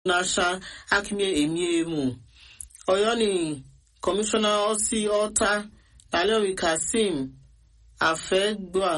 na-asha akimie emie emu ọyọ ni kọmishọna ọsị ọta naliomi kasim afẹgbà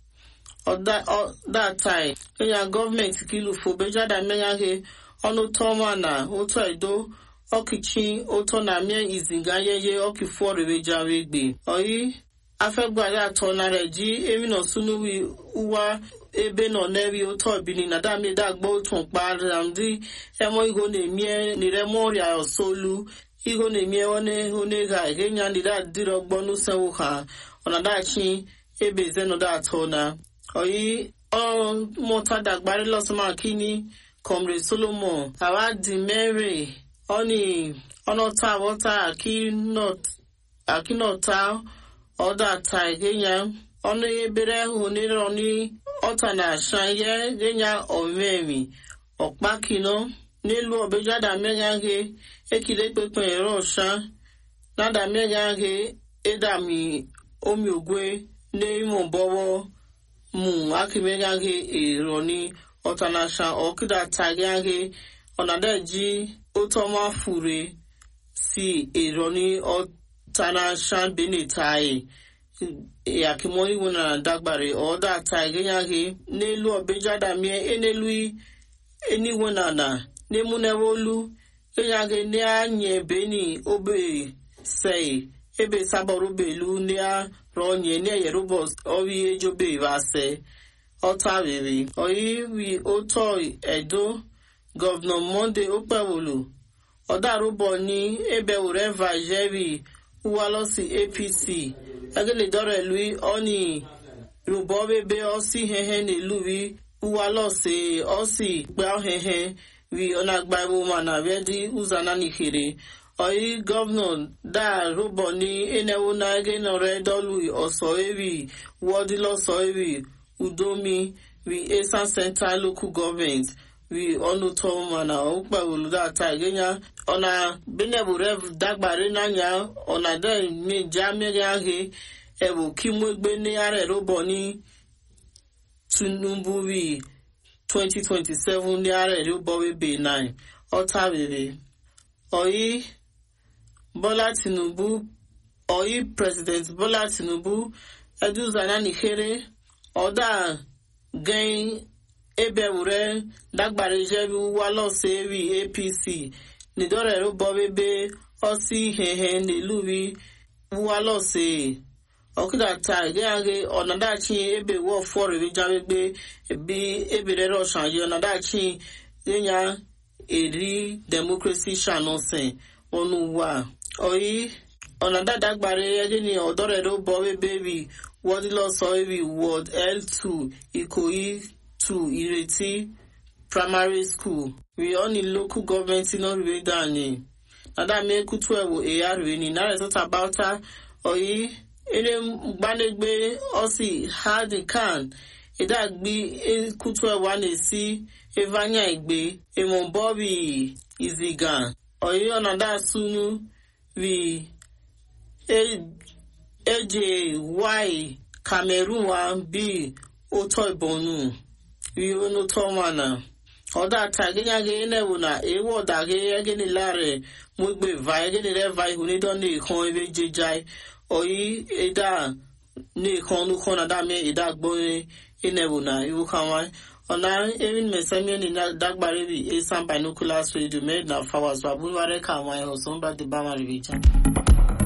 ọdatai kenya gọọmenti kilufo bejada menyaghe ọnụ tọma na ụtọ edo ọkịchị ụtọ na mie izinga yeye ọkịfụ ọrịbejawe egbe ọyị afẹgbà ya atọ nara ji emina sunuwi uwa ebe nọ n'ewi ụtọ bini na dami dagbo otu mkpa ramdi emo igo na-emie niremo ọrịa ọsolu igo na-emie one one ga egenya nira dịrị ọgbọ n'usewu ha ọnadachi ebe zenoda atọ na ọyị ọmụta dagbari lọsọma kini comre solomon awadi mary ọni ọnọta awọta akinọta ọdọ ata egenya ọnụ ebere hụ nírọ ní ọta na aṣa yẹ genya ọmẹmi ọkpakino nílùú ọbẹjáda mẹgàgé ekele pẹpẹ ẹrọ ọṣà nádà mẹgàgé ẹdàmì omi ògwe ní ìmọ̀ bọ́wọ́ mu akimegaghe èrò ní ọta na aṣa ọkịda tagaghe ọnàdẹjì ótọmọ fure sí èrò ní ọta na aṣa benetaye yakimoni wona dagbare oda ta genyage n'elu obejada mie enelu eni wona na nemunewolu genyage ne anye beni obe sei ebe saborubelu ne a ronye ne yerubos owi ejobe vase ọta rere oyi wi oto edo gọvanọ monde okpewolu ọdarụbọ ní ebe ureva jerry uwalosi apc agele dore lui oni rubo bebe osi hehe ne lui uwa lose osi gba hehe wi ona gba ibo mana redi uzana nikere oyi governor da rubo ni enewo na ege no re dolu oso ewi wodi loso ewi udomi wi esan central local government wi ọnụ tọọ mana ọkpa oludata genya ọna benebu rev dagbare n'anya ọna de meja mmiri ahụ ebu kimwegbe n'ara erobo ní tinubu wi 2027 n'ara erobo webe 9 ọta rere ọyị bọla tinubu ọyị president bọla tinubu eduzana nikere ọda gẹn ebe wure dagbara ijebi wa lọsọ eri apc nidore rụbọ bebe ọsị ihehe n'eluwi wa lọsọ ọkụdata gịagị ọnadachi ebe wọ fọrọ ebijawegbe ebi ebere rọshan yi ọnadachi ịnya eri demokrasi shanose ọnụ wa oyi ọnadada gbara egini ọdọrọ rụbọ bebe bi wọdịlọsọ eri wọd l2 ikoyi to Ireti Primary School. We all need local government in Oriwe Dani. Nada me kutu ewo eyarwe ni nare sota bauta oyi ere gbanegbe osi hadi kan eda gbi kutu ewa na-esi evanya igbe emo bobi iziga oyi onada sunu vi eje y Cameroon wa bi ụtọ ibonu ionu tomana ọdọ ata gịnyagị na-ewu na ewu ọdagị egini lare mwegbe va egini reva ihu nido na ikon ebe jejai oyi eda na ikon nukon na dami eda gbonye inewu na iwu kanwa ọna erin mesemie ni dagbare bi esan binoculars radio made na fawas babu ware ka àwọn ẹhọ sọmba di bama rivija.